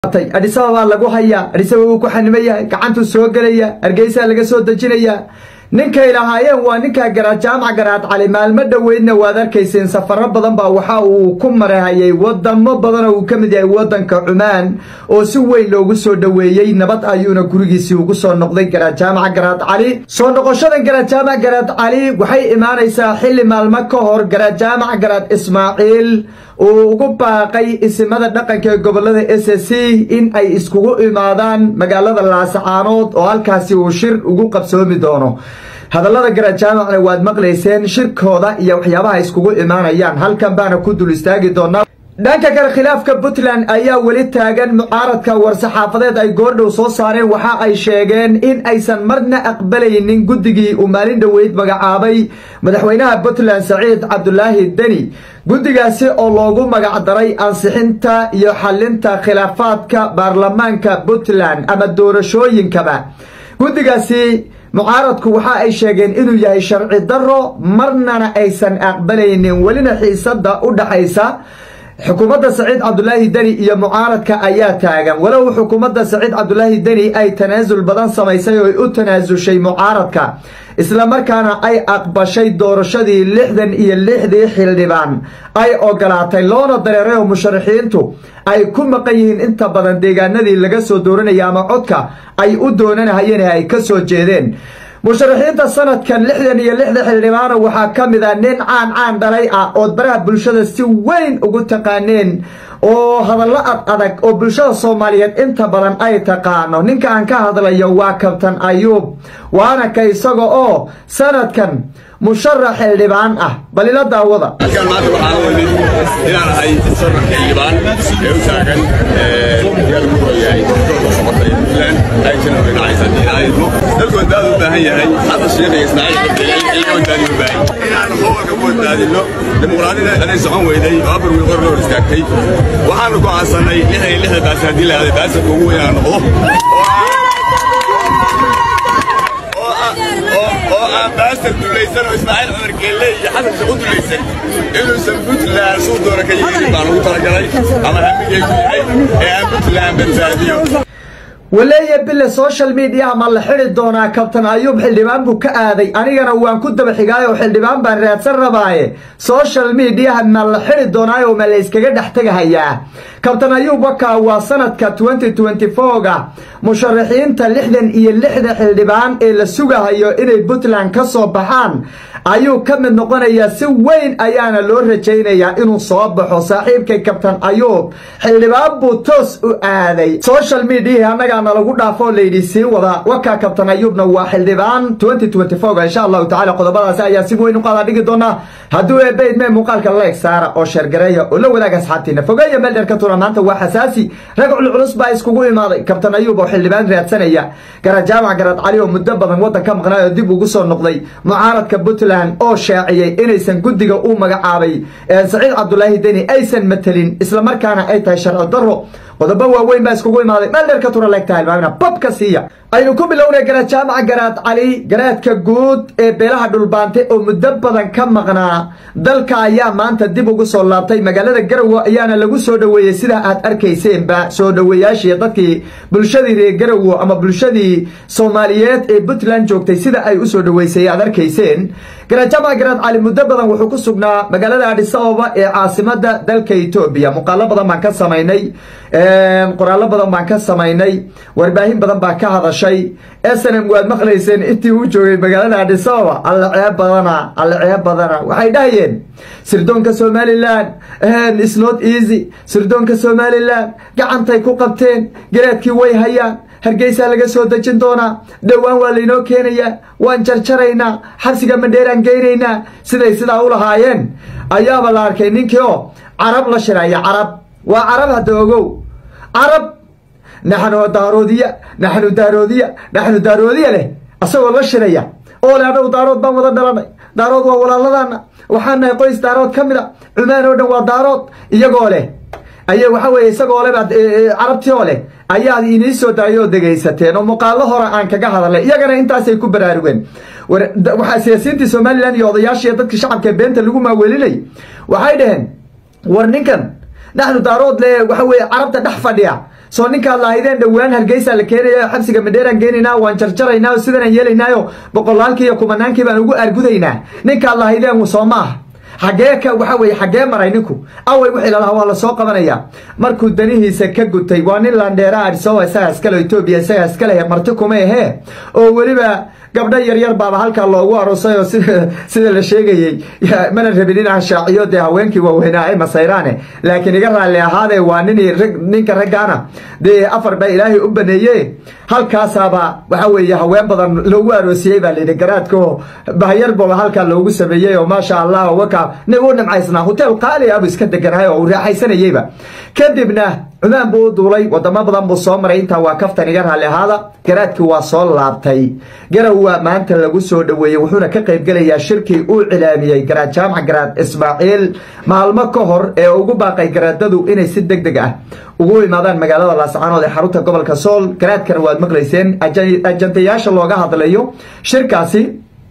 adhisababaa lagu hayaa adhisababa wuu ku xaniman yahay gacantuu soo gelaya hargeysaa laga soo dejinayaa ninkay lahaayeen waa ninkaa garaad jaamac garaad cali maalmo dhoweydna waad arkayseen safaro badan baa waxa uu ku marahayay wadamo badan oo uu ka mid yahay wadanka cumaan oo si weyn loogu soo dhoweeyey nabad ayuuna gurigiisii ugu soo noqday garaad jaamac garaad cali soo noqoshadan garaad jaamac garaad cali waxay imaanaysaa xilli maalmo ka hor garaad jaamac garaad ismaaciil uu ugu baaqay isimada dhaqanka ee gobolada s c in ay iskugu imaadaan magaalada laasacaanood oo halkaasi uu shir ugu qabsoomi doono hadallada garaad jaamacna waad maqlayseen shirkooda iyo waxyaabaha iskugu imaanayaan halkan baana ku dul istaagi doonaa dhanka kale khilaafka puntland ayaa weli taagan mucaaradka war-saxaafadeed ay goordhow soo saareen waxa ay sheegeen in aysan marna aqbalaynin guddigii uu maalin dhoweyd magacaabay madaxweynaha puntland saciid cabdulaahi deni guddigaasi oo loogu magacdaray ansixinta iyo xalinta khilaafaadka baarlamaanka puntland ama doorashooyinkaba guddigaasi mucaaradku waxa ay sheegeen inuu yahay sharci daro marnana aysan aqbalaynin welina xiisada u dhaxaysa xukuumadda saciid cabdulaahi deni iyo mucaaradka ayaa taagan walow xukuumadda saciid cabdulaahi deni ay tanaasul badan samaysay oo ay u tanaasushay mucaaradka islamarkaana ay aqbashay doorashadii lixdan iyo lixdii xildhibaan ay ogolaatay loona dareeray oo musharaxiintu ay ku maqan yihiin inta badan deegaanadii laga soo dooranaya ama codka ay u doonanahayeen ay ka soo jeedeen musharaxiinta sanadkan lixdan iyo lixda xildhibaana waxaa ka mid a nin caan caan dhalay ah ood baraha bulshada si weyn ugu taqaaneen oo hadallo ad adag oo bulshada soomaaliyeed inta badan ay taqaano ninka aan ka hadlayo waa kabtan ayuub waana ka isaga oo sanadkan musharax xildhibaan ah bal ila daawada halkaan maanta waxaan u imid inaan ahay musharax xildhibaan ee u taagan magaalada ku yahay gobolka soqorta ee puntland ay jira dhinacaysa diinaayadmo dalku wadaadu u baahan yahay hadda sheekh iyo ismaaciil cabdilaahi in la wadaadi u baahan inaan gobolka ku wadaadino dimuqraadiyada anay socon weyday oo afar wiil qor loo istaagtay waxaanu go'aansanay lixdan iyo lixda baas haddii la aaday baasarka ugu weyn aan noqdo oo aan baasar dulaysan oo ismaaciil cumar geelle iyo xasan sheekh u dulaysan inuusan puntland suu doona ka yeelin baan ugu talagalay ama hamigaygu yahay ee aan puntland badbaadiyo waleeya bille social mediaha ma la xidi doonaa kabtan ayuub xildhibaan buu ka aaday anigana waan ku daba xigaayo xildhibaan baan raadsan rabaaye social mediaha ma la xidi doonaayo ma la iskaga dhex tegahayaa kabtan ayuub wakaa waa sanadka ga musharaxiinta lixdan iyo lixda xildhibaan ee la sugahayo inay puntland ka soo baxaan ayuu ka mid noqonayaa si weyn ayaana loo rajaynayaa inuu soo baxo saaxiibkay kabtan ayuub xildhibaan buu toos u aaday social mediahi annagaana lagu dhaafo layidhi sii wada wakaa kabtan ayuubna waa xildhibaan insha allahu tacala qodobadaasi ayaa si weyn u qaada dhigi doonaa hadduu eebaydme muuqaalka leeg saara oo sheergareeya oo la wadaaga asxaabtiina fogeeya meel dheer ka tura maanta waa xasaasi rag culculus baa iskugu imaaday kabtan ayuub oo xildhibaan raadsanaya garaad jaamac garaad cali oo muddo badan waddan ka maqnaay oo dib ugu soo noqday mucaaradka puntland oo shaaciyey inaysan guddiga u magacaabay saciid cabdulaahi deni aysan matelin islamarkaana ay tahay sharci daro qodobo waaweyn baa iskugu imaaday meel dheer ka tura leegtahay ilmaamina babka siiya aynu ku bilownay garaad jaamaca garaad cali garaadka guud ee beelaha dhulbaante oo muddo badan ka maqnaa dalka ayaa maanta dib ugu soo laabtay magaalada garowe ayaana lagu soo dhoweeyey sidaa aad arkayseenba soo dhoweeyaashii dadkii bulshadii reer garowe ama bulshadii soomaaliyeed ee puntland joogtay sida ay usoo dhoweysay aad arkayseen garaad jaamaca garaad cali muddo badan wuxuu ku sugnaa magaalada adhisababa ee caasimada dalka etoobiya muuqaalo badan baan ka samaynay qoraallo badan baan ka samaynay warbaahin badan baa ka hadashay snm waad maqlayseen intii uu joogay magaalada adhisababa alla ceeb badana alla ceeb badana waxay dhahayeen sirdoonka somalilan snot easy sirdoonka somalilan gacantay ku qabteen garaadkii way hayaan hargeysaa laga soo dejin doonaa dhowaan waa laynoo keenayaa waan jarjaraynaa xabsiga mandheeraan geynaynaa siday sidaa u lahaayeen ayaaba la arkay ninkii oo carab la shiraya carab waa carab hadda ogow carab naxnu daaroodiya naxnu daaroodiya naxnu daaroodiya leh asagoo la shiraya oo le anagu daarood baan wada dhalanay daarood waa walaaladana waxaan nahay qoys daarood ka mid a cumaan oo dhan waa daarood iyagoo leh aya waxa weye isagoo le carabtii oo leh ayaad inii soo daayoo degaysateen oo muuqaalo hore aan kaga hadalnay iyagana intaasay ku baraarugeen waxaa siyaasiyiintii somalilan iyo odayaashii dadkii shacabka beenta lagu maawelinay waxay dhaheen war ninkan naxnu daarood le waxa weye carabta dhex fadhiya soo ninkaad lahaydeen dhowaan hargeysa la keenaya xabsiga madheeraan geenaynaa waan jarjaraynaa sidanaan yeelaynaayo boqolaalkii iyo kumanaankii baan ugu argudaynaa ninkaad lahaydeen soo maaha xagee ka waxa weye xagee maray ninku away wixii lalahaa waa lasoo qabanaya markuu danihiisa ka gutay waa nin landheera adhisowa isagaa iskale etoobiya isagaa iskalehe marti kuma ahee oo weliba gabdho yaryar baaba halkaa loogu aroosay oo sida la sheegayey mana rabin inaan shaaciyo dee haweenkii waaweynaa ay masayraane laakiin iga raalli ahaadee waa nin ninka raggaana dee afar baa ilaahay u baneeye halkaasaaba waxa weeye haween badan loogu aroosiyey baa layidhi garaadko bahyarbaba halkaa loogu sameeyey oo maasha allah waka u nimcaysnaa hotel qaali abu iska deganahay oo uu raaxaysanayeyba kadibna cumaan buu u duulay wadamo badan buu soo maray intaa waa kaftan iga raalli ahaada garaadkii waa soo laabtay garow waa maanta lagu soo dhoweeyey wuxuuna ka qaybgelayaa shirkii uu cilaamiyey garaad jaamac garaad ismaaciil maalmo ka hor ee ugu baaqay garaadadu inay si deg deg ah ugu imaadaan magaalada laascaanood ee xarunta gobolka sool garaadkana waad maqlayseen ajantayaasha looga hadlayo shirkaasi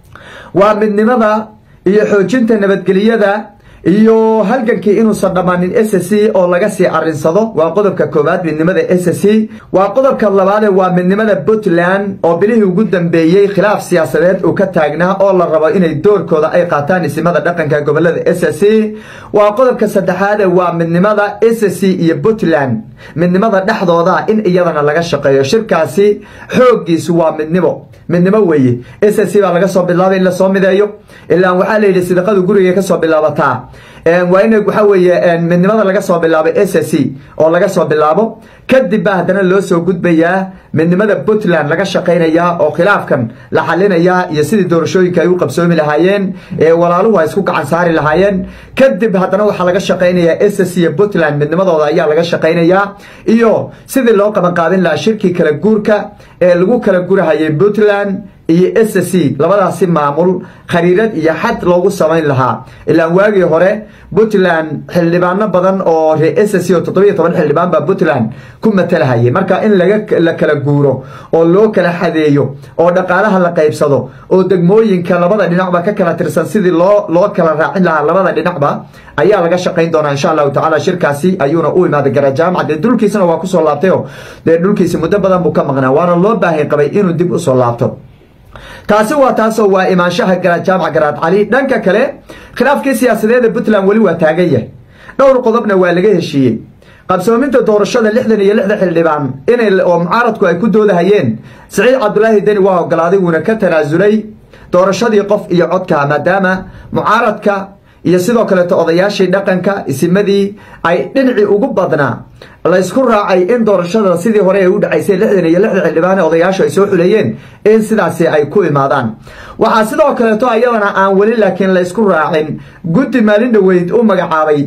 waa midnimada iyo xoojinta nabadgeliyada iyo halgankii inuusan dhammaanin s c oo laga sii arinsado waa qodobka koowaad midnimada s c waa qodobka labaade waa midnimada puntland oo bilihii ugu dambeeyey khilaaf siyaasadeed uu ka taagnaa oo la rabo inay doorkooda ay qaataan isimada dhaqanka gobolada s c waa qodobka saddexaade waa midnimada s c iyo puntland midnimada dhexdooda in iyadana laga shaqeeyo shirkaasi xooggiisu waa midnimo midnimo weeye s c baa laga soo bilaabay in lasoo mideeyo ilaa waxaa layidhi sidaqadu guriga kasoo bilaabataa waa in waxa weeye midnimada laga soo bilaabo s c oo laga soo bilaabo kadib baa haddana loo soo gudbayaa midnimada puntland laga shaqaynayaa oo khilaafkan la xalinayaa iyo sidii doorashooyinka ay u qabsoomi lahaayeen ee walaaluhu ay isku gacan saari lahaayeen kadib haddana waxaa laga shaqaynayaa s c iyo puntland midnimadooda ayaa laga shaqaynayaa iyo sidii loo qabanqaabin lahaa shirkii kala guurka ee lagu kala gurahayay puntland iyo s c labadaasi maamul khariirad iyo xad loogu samayn lahaa ilaan waagii hore puntland xildhibaano badan oo ree s c oo toddobiyo toban xildhibaan baa puntland ku matalahayay marka in la kala guuro oo loo kala xadeeyo oo dhaqaalaha la qaybsado oo degmooyinka labada dhinacba ka kala tirsan sidii loo loo kala raacin lahaa labada dhinacba ayaa laga shaqayn doonaa insha allahu tacala shirkaasi ayuuna u imaaday gara jaamaca dee dhulkiisana waa kusoo laabtayo dee dhulkiisi muddo badan buu ka maqnaa waana loo baahay qabay inuu dib usoo laabto taasi waa taasoo waa imaanshaha garaad jaamac garaad cali dhanka kale khilaafkii siyaasadeed ee puntland weli waa taagan yahay dhowr qodobna waa laga heshiiyey qabsoominta doorashada lixdan iyo lixda xildhibaan inay oo mucaaradku ay ku doodahayeen siciid cabdulaahi deni waa ogolaaday wuuna ka tanaasulay doorashadii qof iyo codka maadaama mucaaradka iyo sidoo kaleeto odayaashii dhaqanka isimadii ay dhinacii ugu badnaa laysku raacay in doorashada sidii hore ay u dhacaysay lixdan iyo lixda xildhibaan ee odayaashu ay soo xuleeyeen in sidaasi ay ku imaadaan waxaa sidoo kaleeto ayadana aan weli laakiin laysku raacin guddi maalin dhaweyd u magacaabay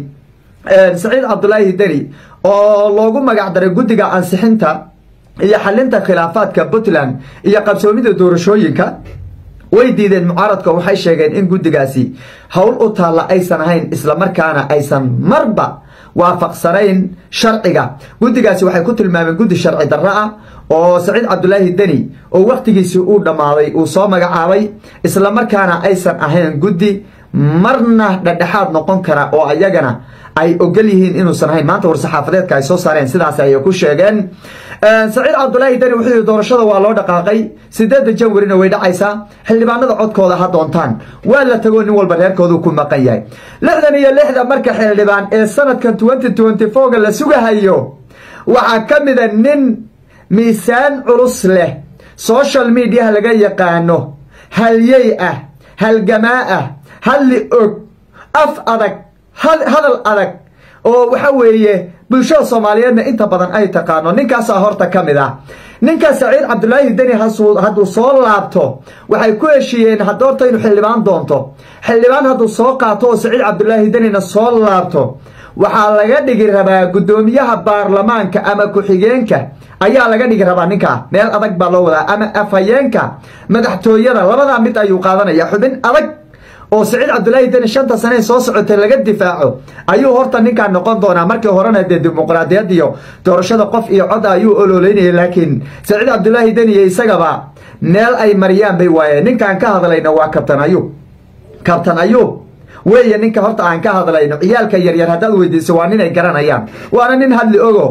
saciid cabdulaahi deni oo loogu magac daray guddiga ansixinta iyo xalinta khilaafaadka puntland iyo qabsoomida doorashooyinka way diideen mucaaradka waxay sheegeen in guddigaasi howl u taalla aysan ahayn islamarkaana aysan marba waafaqsanayn sharciga guddigaasi waxay ku tilmaameen guddi sharci darro ah oo saciid cabdulaahi deni oo wakhtigiisii uu dhammaaday uu soo magacaabay islamarkaana aysan ahayn guddi marna dhedhexaad noqon kara oo ayagana ay ogol yihiin inuusan ahayn maanta war-saxaafadeedka ay soo saareen sidaas ayay ku sheegeen saciid cabdulaahi deni wuxuu yihi doorashada waa loo dhaqaaqay sideedda janwarina way dhacaysaa xildhibaanada codkooda ha doontaan waa la tago nin walba reerkoodu ku maqan yahay lixdan iyo lixda marka xildhibaan ee sanadkan twenty twenty fourga la sugahayo waxaa ka mida nin miisaan culus leh social mediaha laga yaqaano halyey ah halgamaa ah hadli og af adag hadal adag oo waxa weeye bulshada soomaaliyeedna inta badan ay taqaano ninkaasaa horta ka mid ah ninka saciid cabdulaahi deni hadduu soo laabto waxay ku heshiiyeen hadoorta inuu xildhibaan doonto xildhibaan hadduu soo qaato oo saciid cabdulaahi denina soo laabto waxaa laga dhigi rabaa guddoomiyaha baarlamaanka ama ku-xigeenka ayaa laga dhigi rabaa ninkaa meel adag baa loo wadaa ama afhayeenka madaxtooyada labadaa mid ayuu qaadanaya xubin adag oo saciid cabdulaahi deni shanta sanee soo socotay laga difaaco ayuu horta ninkaa noqon doonaa markii horena dee dimuqraadiyad iyo doorashada qof iyo cod ayuu ololeynaya laakiin saciid cabdulaahi deni iyo isagaba meel ay mariyaan bay waayeen ninkaan ka hadlayna waa kabtan ayuub kabtan ayuub weeye ninka horta aan ka hadlayno ciyaalka yaryar haddaad weydiiso waa nin ay garanayaan waana nin hadli ogo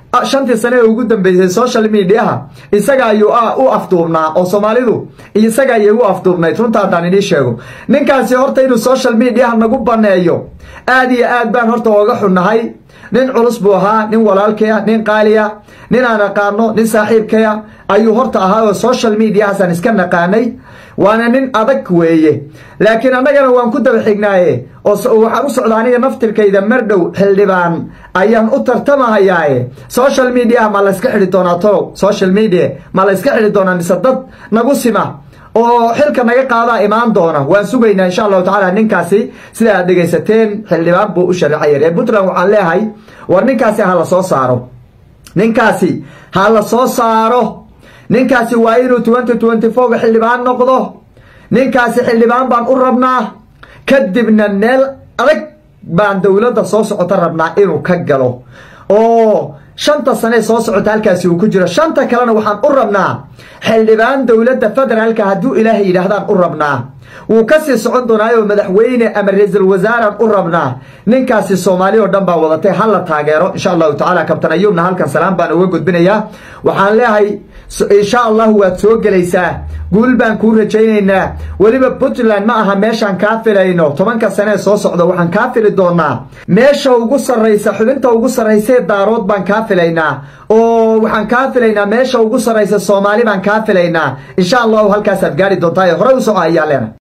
shantii sane ee ugu dambeysay social mediaha isaga ayuu u afduubnaa oo soomaalidu isaga ayay u afduubnayd runta haddaan idii sheego ninkaasi horta inuu social mediaha nagu baneeyo aad iyo aad baan horta ooga xunnahay nin culus buu ahaa nin walaalkaya nin qaaliya nin aan aqaano nin saaxiibkaya ayuu horta ahaa oo social mediahaasaan iska naqaanay waana nin adag weeye laakiin annagana waan ku daba xignaaye oo waxaan u socda aniga naftirkayda mardhow xildhibaan ayaan u tartamahayaaye social mediaha ma layska xidhi doonaa tolow social media ma layska xidhi doonaa mise dad nagu sima oo xilka naga qaadaa imaan doona waan sugaynaa insha allahu tacaala ninkaasi sida aad dhegaysateen xildhibaan buu u sharaxaya reer puntland waxaan leeyahay war ninkaasi ha la soo saaro ninkaasi ha la soo saaro ninkaasi waa inuu twenty twenty fourga xildhibaan noqdo ninkaasi xildhibaan baan u rabnaa kadibna meel adag baan dowladda soo socota rabnaa inuu ka galo oo shanta sanee soo socota halkaasi uu ku jiro shanta kalena waxaan u rabnaa xildhibaan dowladda federaalka hadduu ilaahay yidhaahdaan u rabnaa wuu kasii socon doonaayo madaxweyne ama ra-iisul wasaaraan u rabnaa ninkaasi soomaali oo dhan baa wadatay ha la taageero insha allahu tacala kabtan ayuubna halkan salaam baan uga gudbinayaa waxaan leeyahay insha allahu waad soo gelaysaa guul baan kuu rajaynaynaa weliba puntland ma aha meeshaan kaa filayno tobanka sanee soo socda waxaan kaa fili doonaa meesha ugu sarraysa xubinta ugu sarraysee daarood baan kaa filaynaa oo waxaan kaa filaynaa meesha ugu sarraysa soomaali baan kaa filaynaa insha allahu halkaasaad gaari doontaa ee horey u soco ayaa leena